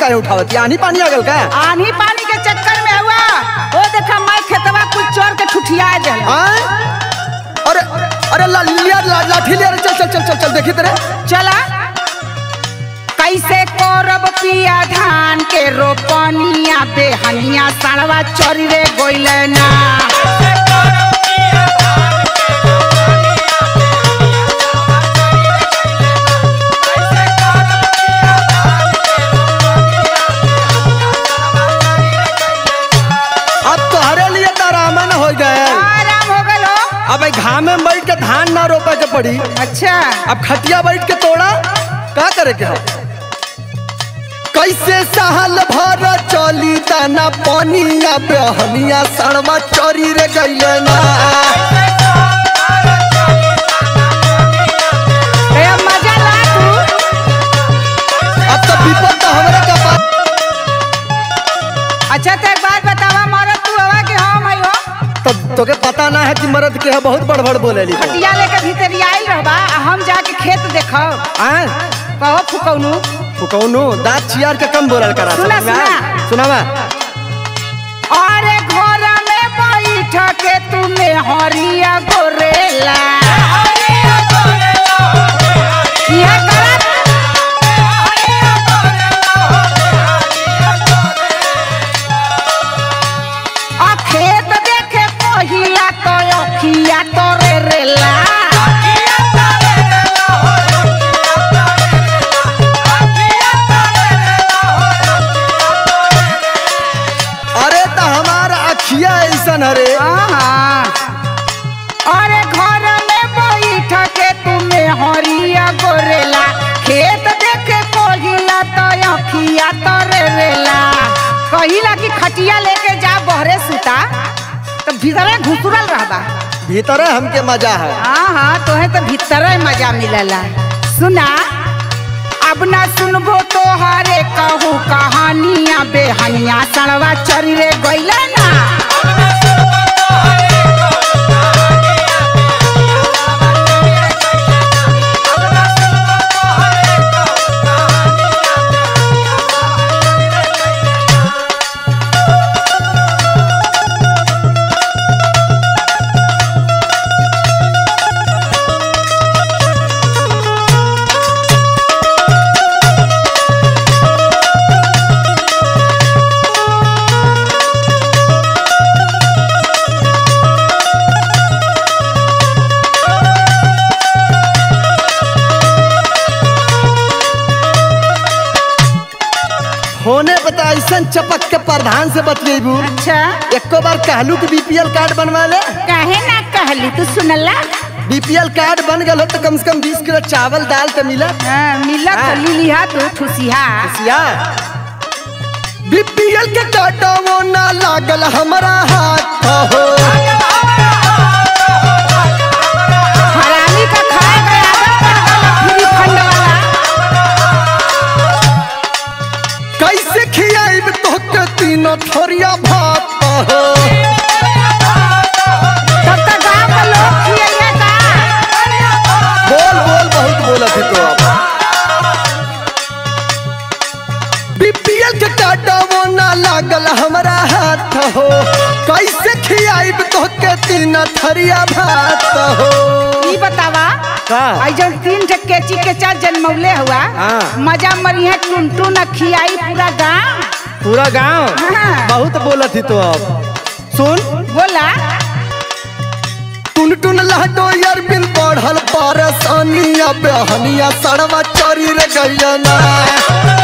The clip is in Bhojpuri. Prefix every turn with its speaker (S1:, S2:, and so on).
S1: काहे उठावत आनी पानी आ गल का
S2: आनी पानी के चक्कर में हुआ ओ देखा मैं खेतवा कुछ चोर के ठुठिया जल
S1: आय? अरे अरे ला, लिया ला, लाठी लिया रे, चल चल चल चल चल देखी तेरे
S2: चला कैसे करब पिया धान के रोपनिया बेहनिया सड़वा चोरी रे गोइले ना
S1: अब तोहरे लिए तो आराम न हो गए
S2: आराम हो गलो
S1: अब भाई घाम में बैठ के धान ना रोपे के पड़ी
S2: अच्छा
S1: अब खटिया बैठ के तोड़ा का करे के हो कैसे सहल भर चली दाना पानिया बेहनिया सड़वा चोरी रे गइले ना
S2: ए मजा ला तू
S1: अब तो विपद तो हमरे का बात
S2: अच्छा तो एक बात बतावा मारो तू हवा के हम आई हो
S1: तब तोके पता ना है कि मर्द के है बहुत बड़बड़ बोले ली
S2: खटिया लेके भीतर आइल रहबा आ हम जाके खेत देखब
S1: आय
S2: कहो फुकौनु
S1: फुकौनो दांत चियार के कम बोलल करा
S2: सुना,
S1: समझ में आया?
S2: सुना।
S1: सुनावा
S2: अरे घर में बैठ के तूने हरिया गोरेला ये करत आ खेत देखे पहिया तो अखिया तोरे रेला
S1: अरे तो हमारा अखिया ऐसन हरे
S2: आहा। अरे घर में बैठ के तुम्हें हरिया गोरेला खेत देखे पहिला तो अखिया तोरे रेला कहिला कि खटिया लेके जा बहरे सुता तो भीतरे घुसुरल रहबा
S1: भीतरे हमके मजा है
S2: हाँ हाँ तोहे तो भीतरे मजा मिलला सुना अब ना सुनबो तो हारे कहू कहानियां बेहनिया सड़वा चरी रे गइले ना
S1: होने बता ऐसन चपक के प्रधान से बतलेबू
S2: अच्छा
S1: एको बार कहलू कि बीपीएल कार्ड बनवा ले
S2: काहे ना कहली तू सुनला
S1: बीपीएल कार्ड बन गल हो तो कम से कम बीस किलो चावल दाल तो मिला
S2: हाँ, मिलत
S1: हाँ।
S2: तो लिलिहा तू ठुसिहा
S1: सिया बीपीएल के कार्ड वो ना लागल हमारा हाथ हो
S2: हरामी का खाए के आदत पड़ गइल फ्री फंड वाला
S1: कैसे खियाइब तोहके तीनों थोरिया भात हो
S2: तब तक गाँव के लोग खियइए का
S1: बोल बोल बहुत बोलत है तो अब बीपीएल के काटा वो ना लागल हमारा हाथ हो कैसे खियाइब तोहके तीन थरिया भात हो
S2: ई बतावा
S1: का?
S2: आई जब तीन ठे केची के चार जन्मौले हुआ
S1: हाँ।
S2: मजा मरिए टुनटू न खियाई पूरा गाँव
S1: पूरा गांव
S2: हाँ।
S1: बहुत बोलत ही तो अब सुन
S2: बोला
S1: टुन टुन लहटो यार बिन बढ़ल परेशानिया बेहनिया सड़वा चरी रे गैया ना